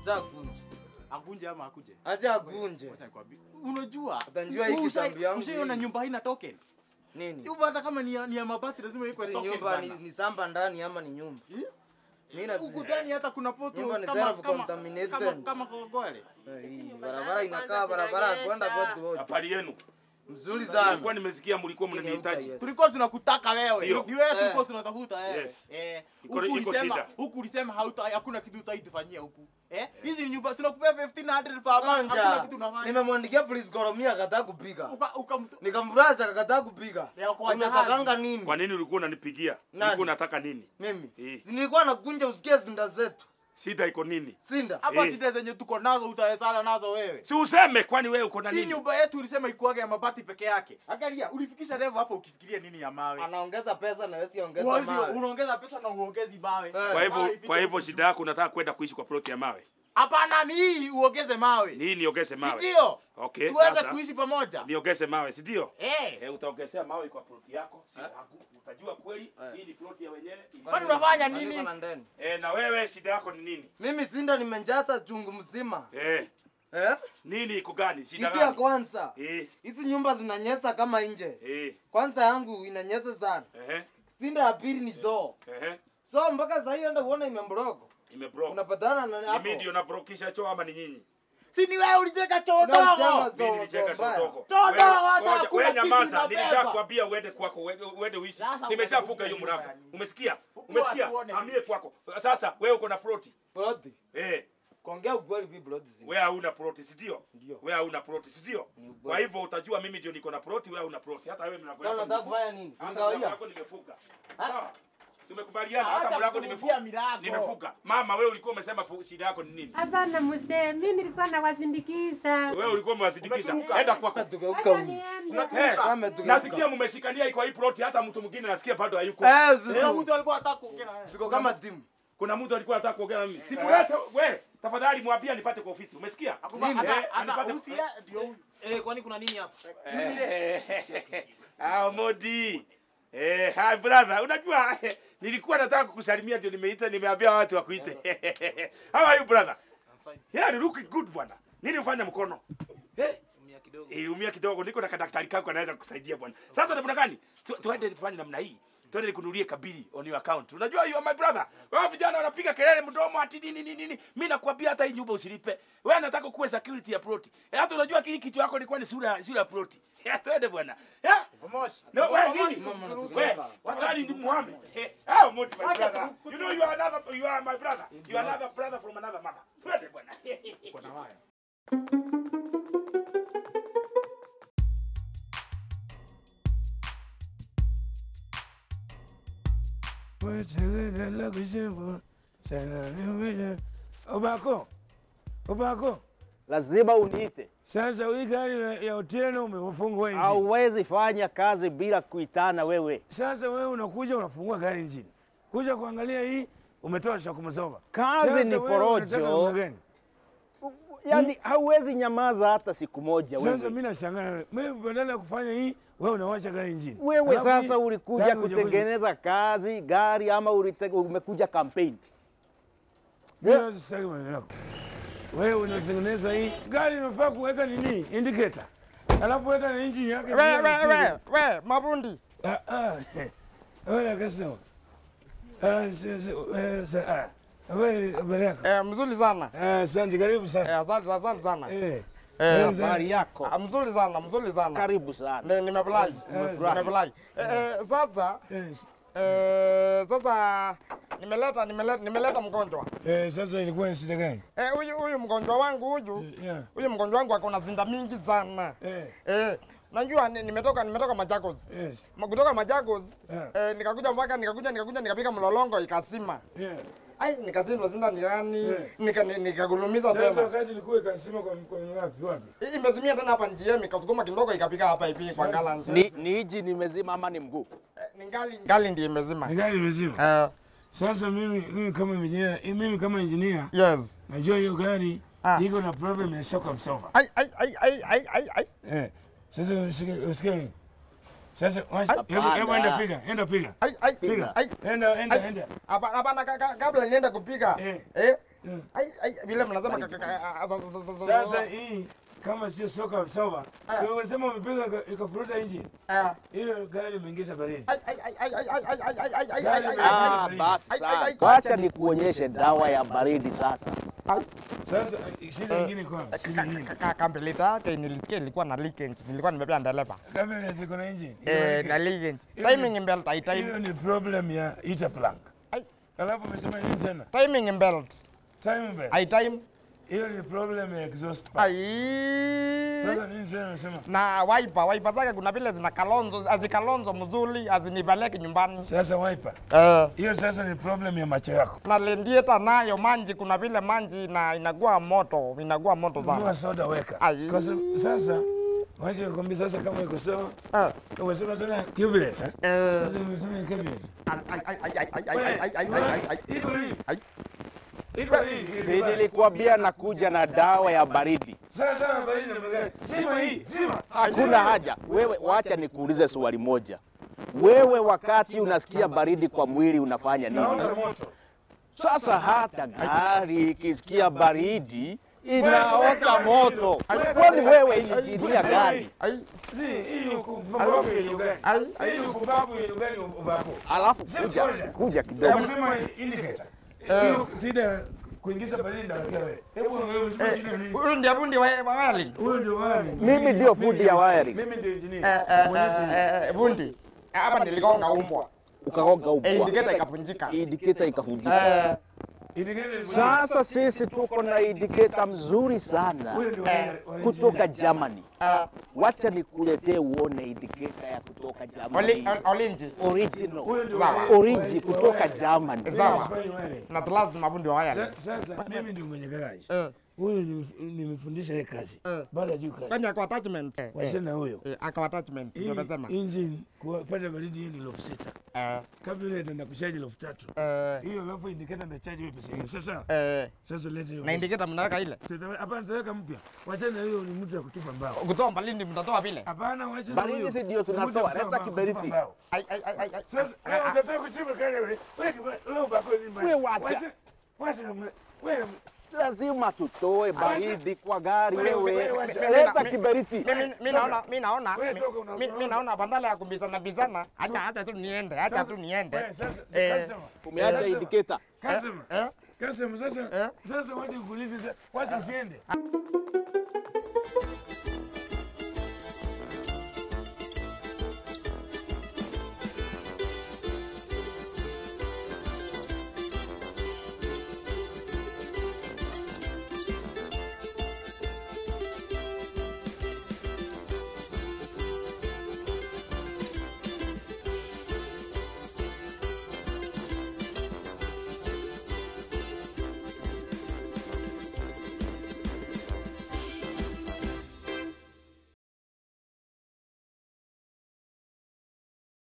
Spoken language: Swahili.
Acha akunje. Akunje ama akuje? Acha akunje. Wacha nikwambie. Unajua? Utanjua hii ushai- kitambi yangu Ushaiona hii. nyumba haina token? Nini? Nyumba hata kama ni ya, ni ya mabati lazima iko Si token. nyumba ni, bana. ni samba ndani ama ni nyumba? Eh? Mimi na Huku ndani hata kuna poto Nyumba ni kama self kama contaminated. kama kama kogole. Hii, barabara inakaa barabara ya kwenda kwetu wote. Habari yenu. Mzuri sana. Nilikuwa nimesikia mlikuwa Inauka, mnanihitaji. yes. Tulikuwa tunakutaka wewe. Ndio. Ni wewe Eh. tulikuwa tunatafuta wewe. Yes. Eh. Iko- Huku iko ulisema shida. huku ulisema hauta hakuna kitu utaitufanyia huku. Eh? Hizi ni nyumba tunakupea 1500 per month. Hakuna Kanja. kitu unafanya. Nimemwandikia police koromia akataa kupiga. Uka uka Nikamfurahisha akakataa kupiga. Ya kwa Umepakanga jahazi. nini? Kwa nini ulikuwa unanipigia? Nani? Ulikuwa unataka nini? Mimi. Eh. Nilikuwa nakunja usikie zinda zetu. Shida iko nini? Sinda. Hapa Eh. shida zenye tuko nazo utawezana nazo wewe. Si useme kwani wewe uko na Hii nini? nyumba yetu ulisema ikuage ya mabati peke yake. Angalia, ulifikisha level hapo ukifikiria nini ya mawe. Anaongeza pesa na wewe siongeza Uwezi, mawe. unaongeza pesa na uongezi mawe. Eh. Kwa hivyo Mawe kwa hivyo ifike- shida yako unataka kwenda kuishi kwa ploti ya mawe. Hapana, ni hii uongeze mawe. Ni hii niongeze mawe. Ndio. Okay, Tuweze sasa kuishi pamoja. niongeze mawe, si ndio? Eh. Eh, utaongezea mawe kwa ploti yako. Si yangu. Utajua kweli hii ni ploti ya wenyewe. Kwani unafanya Kwani nini? uko na ndani? Eh, na wewe shida yako ni nini? Mimi Sinda nimenjaza chungu mzima. Eh, Eh? nini iko gani? Shida Kitu ya gani? kwanza. Eh, Hizi nyumba zinanyesa kama nje. eh, Kwanza yangu inanyesa sana. eh, Sinda ya pili ni zoo. eh. So mpaka sasa hiyo enda uone imembrogo. Imebroke. Unapatana na Ni hapo. mimi ndio nabrokisha choo ama ni nyinyi? Si ni wewe ulijenga choo Tunamjenga dogo. zoo, Mimi nilicheka zoo mbaya. shotoko. Toa Wewe- dawa, hata ngoja, hakuna wewe kitu nyamaza, inabeba. nilishakwambia uende kwako, uende uende uishi. Sasa Nimeshafunga unakuja hiyo mlango. nyumbani. Umesikia? Fungua Umesikia? tuone. Hamie kwako. Sasa wewe uko na ploti. Ploti. Eh, Kuongea ukweli bi ploti zina. wewe hauna ploti, si ndio? Ndio. Wewe hauna ploti, si ndio? Ni ukweli. Kwa hivyo utajua mimi ndio niko na ploti, wewe hauna ploti. Hata wewe mlango Sasa yako. unataka nimefunga. kufanya nini? Hata mlango Ningawia. yako nimefunga. Sawa? Tumekubaliana hata Hata mlango kufungia nimefunga. milango. Nimefunga. Mama wewe ulikuwa umesema fu- shida yako ni nini? Hapana mzee, mimi nilikuwa nawasindikiza. Wewe ulikuwa umewazindikisha. Umeturuka. Enda kwako. Tukauka Hata huyu. niende. Eh, Kama tukauka. nasikia mmeshikania kwa hii ploti, hata mtu mwingine nasikia bado hayuko. Eh, Kuna zitu. mtu alikuwa anataka kuongea na wewe. Ziko kama timu. Kuna mtu alikuwa anataka kuongea na mimi. Simulete we, tafadhali mwambie nipate kwa ofisi. Umesikia? Hakuna- Eh, hata- hata anipate- usi- eh, ndio huyu. Eh, kwani kuna nini hapa? Ah, Modi. Eh, hi brother, unajua nilikuwa nataka kukusalimia ndio nimeita nimeambia watu wakuite. How are you brother? I'm fine. Yeah, you looking good bwana. Nini ufanya mkono? Eh? Mia kidogo. Eh, umia kidogo niko na kadaktari kako anaweza kukusaidia bwana. Sasa namna gani? Tu- Tuende tufanye namna hii. Tuende nikununulie kabili on your account. Unajua you are my brother. Wao vijana wanapiga kelele mdomo ati nini nini nini. Mimi nakwambia hata hii nyumba usilipe. Wewe nataka kuwe security ya ploti. Eh, hata unajua hii kitu yako ilikuwa ni sura sura ya ploti. Eh, twende bwana. Eh? Pamoja. No, wewe Pamoja. nini? Mama, natuka Wewe, hapa. wakati ni Muhammad. Eh, ah, Modi my brother. You know you are another you are my brother. You are another brother from another mother. Twende bwana. Kuna waya. Obako, Obako, lazima uniite. sasa hii gari ya- ya Otieno umefungwa injini. Hauwezi fanya kazi bila kuitana wewe. Sasa wewe unakuja unafungua gari injini, kuja kuangalia hii umetoa shakumsova. Kazi Sasa ni wewe unataka porojo. namna gani? Yaani hauwezi nyamaza hata siku moja Sasa wewe. mimi nashangaa, mimi badala ya kufanya hii wewe unawacha gari injini. Wewe Alafu sasa hii ulikuja gari hujakuja- kutengeneza kazi gari ama ulite, umekuja kampeni? Mimi sitaki maneno yako. Wewe unatengeneza hii gari, unafaa kuweka nini indicator, alafu weka na injini yake. We, we, we, we, mabundi. Ah, ah, wewe akasema ah, si- si- eh, sa- ah, habari habari yako? Eh, mzuri sana. Ah, Asante, karibu Eh, sana. asante, asante sana. Eh, Eh, karibu sana. Habari yako? ah, mzuri sana, mzuri sana. Karibu sana. Ni- Nimefurahi. Umefurahi. Nimefurahi. Eh, eh, sasa Yes. eh, sasa nimeleta nimeleta nimeleta mgonjwa. Eh, sasa ilikuwa ni shida gani? Eh, huyu huyu mgonjwa wangu huyu Yeah. huyu mgonjwa wangu ako na zinda mingi sana. Eh, Eh, najua ni- nimetoka nimetoka Machakos. yes. Ma- Kutoka Machakos Yeah. eh, nikakuja mpaka nikakuja nikakuja nikapiga mlolongo ikasima. Yeah. Ai nikashindwa zinda ni gani? Yeah. Nika ni- nikagulumiza Sasa tena. wakati ilikuwa ikasema kwa kwa wapi wapi? I- Imezimia tena hapa njiani ikasukuma kidogo ikapika hapa hivi kwa Sasa- galans. Ni, ni hiji nimezima ama ni mguu? Eh, ni ngali ngali ndiye imezima. Ni gari imezima. Eh, Sasa mimi mimi kama engineer, eh, mimi kama engineer yes. najua hiyo gari Ah. iko na problem ya shock absorber. Ai ai ai ai ai ai ai. Eh. Sasa usikie usikie. Sasa wacha- Hapana. hebu hebu enda piga, enda piga. Ai ai Piga. ai. Enda enda Ai. enda. Hapana hapana ka- ka- kabla nienda kupiga. Eh. Eh, Ai, ai, vile mnasema ka- ka- ka- ah, za- za- za- za- Sasa hii kama sio soka soba, sio unasema umepiga ika- ikafuruta engine. Ah. Hiyo gari imeingiza baridi. Ai, ai, ai, ai, ai, ai, ai, ai, ai, ai, ai, Gari ai, ai, imeingiza Ah, baridi. basi. Ai, ai, ai. Wacha nikuonyeshe dawa ya baridi sasa. Sasa shida nyingine kwa shida hii. ka- ka- Kambelita yake nilisikia ilikuwa na leakage. Nilikuwa nimebeba dereva. Kama ziko na engine. Eh, na leakage. Hiyo Timing ni- belt Hiyo haitime. ni problem ya heater plank. Ai. Alafu umesema nini tena? Timing belt Time belt. haitime. Hiyo ni problem ya exhaust pipe. Ai. Sasa nini tena unasema? na wiper wiper zake kuna vile zina kalonzo azikalonzo mzuri azinipeleke nyumbani Sasa wiper. eh, Hiyo sasa ni problem ya macho yako. na lendieta nayo manji kuna vile manji na inakuwa moto inakuwa moto Nunua sana soda weka. Ai. Kwa sababu sasa wacha nikwambie sasa kama iko sawa. eh, Umesema tena carburetor. eh? eh, Sasa umesema ni carburetor. ai, ai, ai, ai, ai, ai, ai, ai, ai, ai, ai, ai. Iko nini? Ai. Iko nini? Si nilikuambia nakuja na dawa ya baridi. Sasa baridi na magari. Sima hii, sima. Hakuna haja. Wewe wacha nikuulize swali moja. Wewe wakati unasikia baridi kwa mwili unafanya Naona nini? moto. Sasa hata gari ikisikia baridi inaota moto. Kwani wewe injinia gari? ai Si, hii ni upumbavu yenye gani? ai Hii ni upumbavu yenye gani upumbavu? Alafu Si kuja ngoja. kuja kidogo. Umesema indicator. Hiyo shida kuingiza baridi ndio wewe. Hebu wewe useme shida nini? huyu ndiye fundi wa wa wiring Huyo ndio wewe. Mimi ndio fundi ya wiring. Mimi ndio eh, engineer. eh, eh, eh, fundi hapa niligonga umbwa Ukagonga eh, ubwa. indicator ikapunjika Indicator ikavunjika. eh, Indicator ni Sasa sisi tuko na indicator mzuri sana Huyo ndio wewe. kutoka Germany. eh, Wacha nikuletee uone indicator ya kutoka oli- Germany. ol- olinji Original. Huyo ndio Sawa. wewe. Origi kutoka Germany. sawa Wewe. na tulazima mafundi wa wiring Sa- Sasa mimi ndio mwenye garage. eh, Huyo nimef- nimefundisha yeye kazi. Eh. Baada juu kwani kazi. ako attachment eh, eh, Wachana huyo. eh, ako attachment ndio Hii nasema engine kupata baridi hiyo ni elfu sita. eh, Carburetor na kuchaji elfu tatu. eh, Hiyo alafu indicator na charge wewe pesa yake. Sasa eh, sasa lete hiyo. na pesa. indicator mnaweka ile Tutawe- Hapana tutaweka mpya. Wachana huyo ni mtu ya kutupa mbao. kutoa mbalindi mtatoa vile Hapana wachana Baridi huyo. si ndio Ni mtu ya tunatoa, kutupa leta mbao, kiberiti. kutupa mbao. ai ai ai ai ai. Sasa wewe unataka kuchimba kale wewe. Wewe wewe bako ni mbaya. Wewe wacha. Wacha. Wacha namna- wewe Lazima tutoe baridi kwa gari Wewe, wewe. wewe, wacha. Leta kiberiti. Mimi mimi naona mimi naona Wewe mi- toka una- mi- mi naona badala ya kumbizana bizana, acha acha tu niende, acha tu niende. Wewe sasa Eh, sasa. Umeacha indicator. Kasema. eh, Kasema sasa. Eh? Sasa wacha nikuulize sasa. Wacha usiende.